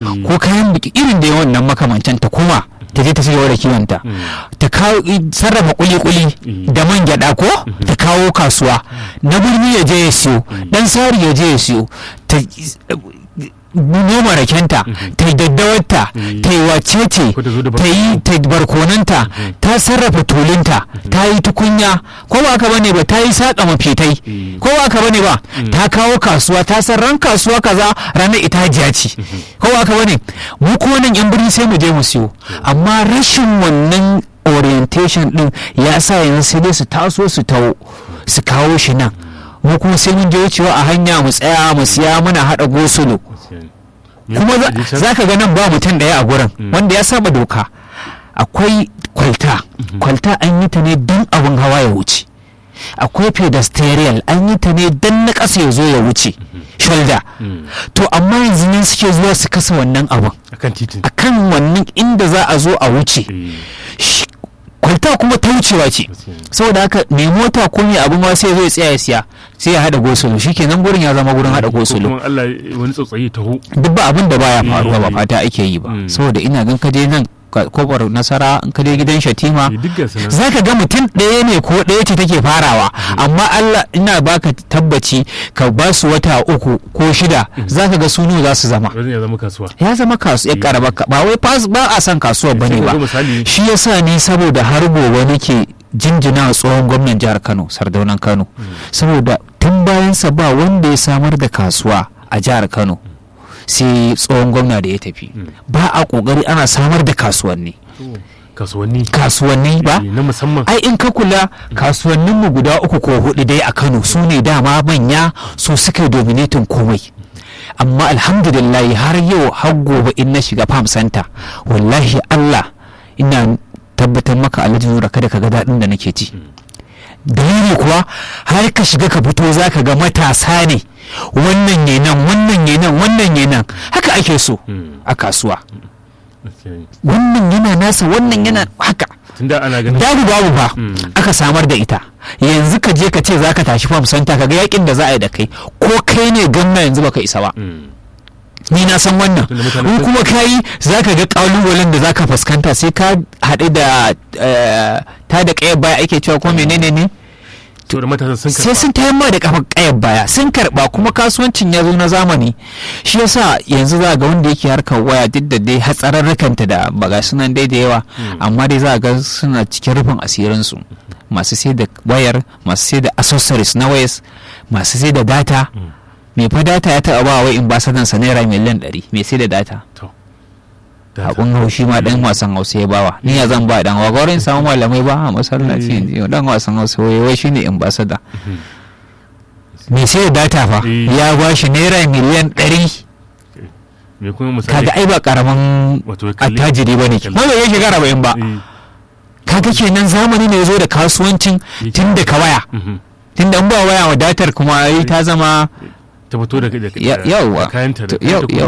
ko kayan biki irin da wannan makamantan ta kuma ta je ta cigaba da kiwonta ta kawo sarrafa kuli-kuli da man gyada ko ta kawo kasuwa na birni ya je ya siyo dan sari ya je ya siyo ta noma rakenta ta yi daddawarta ta yi wacece ta yi ta barkonanta ta sarrafa tulinta ta yi tukunya ko ba ka bane ba ta yi saƙa mafitai ko ba ka bane ba ta kawo kasuwa ta san ran kasuwa kaza ranar itajiya ce ko ba ka bane mu kuma nan yan birni sai mu je mu siyo amma rashin wannan orientation din ya sa yanzu sai dai su taso su tawo su kawo shi nan mu kuma sai mun je wucewa a hanya mu tsaya mu siya muna haɗa gosulo kuma za ka ga nan ba mutum ɗaya a gurin wanda ya saba doka akwai kwalta kwalta an yi ta ne don abin hawa ya wuce akwai pedestrian an yi ta ne don na ƙasa ya zo ya wuce shoulder to amma yanzu ne suke zuwa su kasa wannan abin akan wannan inda za a zo a wuce kwalta kuma ta wucewa ce saboda haka mai mota ko mai abu ma sai zai tsaya ya siya sai ya hada gosulo shikenan gurin ya zama gurin hada gosulo kuma Allah wani tsotsayi taho duk ba abin da baya faruwa ba fata ake yi ba saboda ina gan kaje nan kofar nasara in ka je gidan shatima za ka ga mutum ɗaya ne ko ɗaya ce take farawa amma Allah ina baka tabbaci ka ba su wata uku ko shida za ka ga suno za su zama ya zama kasuwa ya zama kasuwa ya karaba ba wai ba a san kasuwa bane ba shi yasa ni saboda har gobe nake jinjina tsohon gwamnan jihar Kano sardaunan Kano saboda tun bayansa ba wanda ya samar da kasuwa a jihar Kano sai tsohon gwamna da ya tafi ba a kokari ana samar da kasuwanni kasuwanni kasuwanni ba na musamman ai in ka kula kasuwannin mu guda uku ko hudu dai a Kano su ne dama manya su suka dominatin komai amma alhamdulillah har yau har gobe in na shiga farm center wallahi Allah ina tabbatar maka alhaji nura kada ka ga daɗin da nake ci dalili kuwa har ka shiga ka fito za ka ga matasa ne wannan ne nan wannan ne nan wannan ne nan haka ake so a kasuwa wannan yana nasa wannan yana haka tunda ana ganin babu babu ba aka samar da ita yanzu ka je ka ce za ka tashi fam santa ka ga yakin da za a yi da kai ko kai ne gwamna yanzu baka isa ba ni na san wannan in kuma ka yi za ka ga kalubalen da za ka fuskanta sai ka haɗe da ta da ƙayar baya ake cewa ko menene ne sai sun tayar ma da kafa ƙayar baya sun karɓa kuma kasuwancin ya zo na zamani shi yasa yanzu za ga wanda yake harkar waya duk da dai hatsararrakanta da baga sunan dai da yawa amma dai za ga suna cikin rufin asirinsu masu sai da wayar masu sai da accessories na wayas masu sai da data mai fa data ya taɓa ba wai in ba sadan sa naira miliyan ɗari mai sai da data abun haushi ma dan wasan hausa ya bawa ni ya zan ba dan wagwarin samu malamai ba a masallaci yanzu dan wasan hausa wai wai shine ambassador mai sai da data fa ya ba shi naira miliyan ɗari kaga ai ba karamin attajiri ba ne ba ya shiga arba'in ba kaga kenan zamani ne ya zo da kasuwancin tun da ka waya tun da an ba waya wadatar kuma ai ta zama ta fito da yawwa kayanta da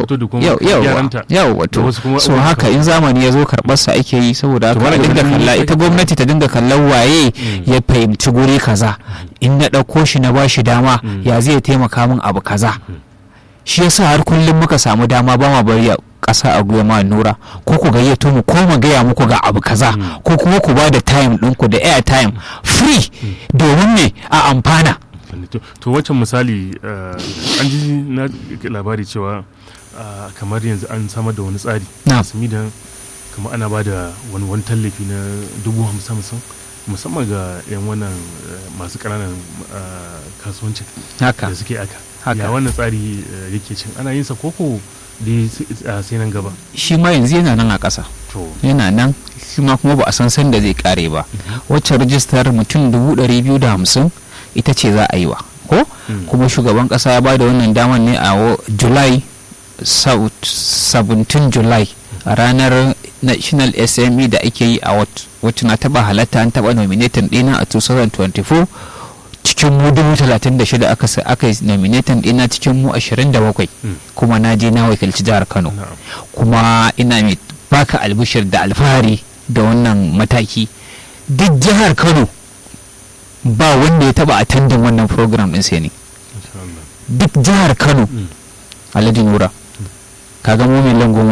yawwa to so haka in zamani ya zo karɓarsa ake yi saboda haka a dinga kalla ita gwamnati ta dinga kallon waye ya fahimci guri kaza in na ɗauko shi na ba shi dama ya zai taimaka min abu kaza shi yasa har kullum muka samu dama ba ma bari ƙasa a guya ma nura ko ku gayyato mu ko mu gaya muku ga abu kaza ko kuma ku ba da time ɗinku da air time free domin ne a amfana to wancan misali an ji na labari cewa kamar yanzu an samar da wani tsari sami da kamar ana ba da wani wani tallafi na dubu hamsin hamsin musamman ga yan wannan masu ƙananan kasuwancin da suke aka ya wannan tsari yake cin ana yin sa koko da sai nan gaba shi ma yanzu yana nan a ƙasa yana nan shi ma kuma ba a san sanda zai kare ba wacce rajistar mutum dubu ɗari biyu da hamsin ita ce za a yi wa ko kuma shugaban kasa ya bada wannan daman ne a july 17 july a ranar national sme da ake yi a wacce na taba halatta an taba nominatin dina a 2024 cikin mu 36 aka aka yi nominatin dina cikin mu 27 kuma na je na wakilci jihar kano kuma ina mai baka albishir da alfahari da wannan mataki duk jihar kano ba wanda ya taba attendin wannan program din sai ne duk jihar kano alhaji nura kaga mu mai goma